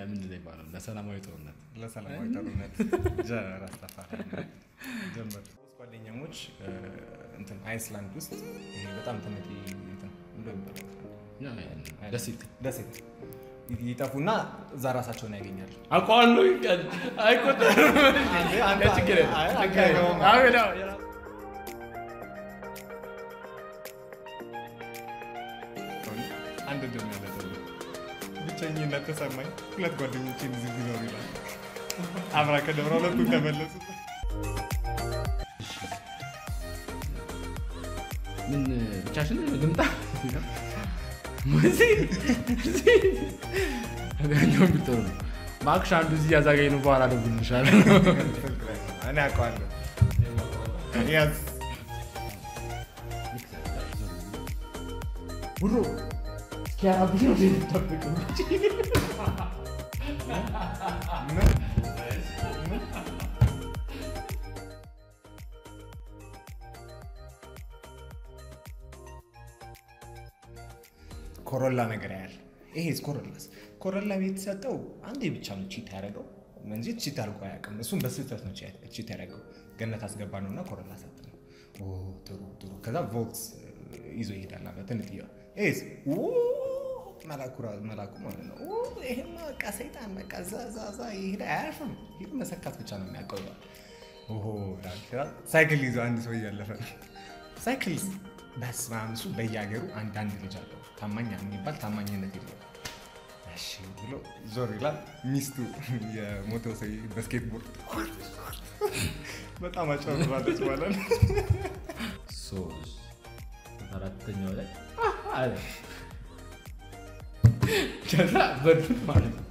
ምንድን ነው ይባላል ለሰላማዊ ጦርነት ለሰላማዊ ጦርነት ጀራ አስተፋሪ ጀመር ጓደኛሞች እ፣ እንትን አይስላንድ ውስጥ ይሄ በጣም ትንሽ እንትን ምንድን ነው የሚባለው? ደሴት ደሴት ይጠፉና እዛ ራሳቸውን ያገኛሉ። አውቀዋለሁ አይቆጠርም አንዴ- አንዴ- ችግር የለም። አይ- ችግር የለም። አይ- አዎ፣ ነው፣ ነው። አንድ ድም ያለ ብቸኝነት ተሰማኝ። ሁለት ጓደኞቼን እዚህ ቢኖሩ ይላል። አብራ ከደብረ ሁለቱን ተመለሱ። ምን ብቻሽን ልምጣ አገኘው ብትሆኑ ነው ማክሽ አንዱ እዚህ ያዛገኝ ነው በኋላ ደውልልሻለሁ እኔ አውቀዋለሁ። ያዝ ብሮ እስኪያራብሽ ነው የምጠብቀው ኮሮላ ነገር ያህል ይሄስ ኮሮላስ ኮሮላ የተሰጠው አንዴ ብቻ ነው ቺት ያደረገው እንጂ ቺት አድርጎ አያውቅም። እሱም በስህተት ነው ቺት ያደረገው። ገነት አስገባ ነው እና ኮሮላ ሰጠ ነው። ኦ ጥሩ ጥሩ። ከዛ ቮልክስ ይዞ ይሄዳል አለ ትንትዬ ይሄስ ኦ፣ መላኩ ራ- መላኩ ማለት ነው። ኦ፣ ይሄማ በቃ ሰይጣን በቃ እዛ እዛ እዛ ይሄዳ አያርፍም። ይሄ መሰካት ብቻ ነው የሚያውቀው ይላል። ኦሆ ይላል። ከዛ ሳይክል ይዞ አንድ ሰው እያለፈ ነው ሳይክል በስመ አብ እሱ በየሀገሩ አንዳንድ ልጅ አለው ታማኝ የሚባል ታማኝነት የለው እሺ ብሎ ዞር ይላል ሚስቱ የሞተው ሰው በስኬትቦርድ በጣም አጨብራለች ማለት ነው ሶስት አራተኛው ላይ አለ ከዛ በዱት ማለት ነው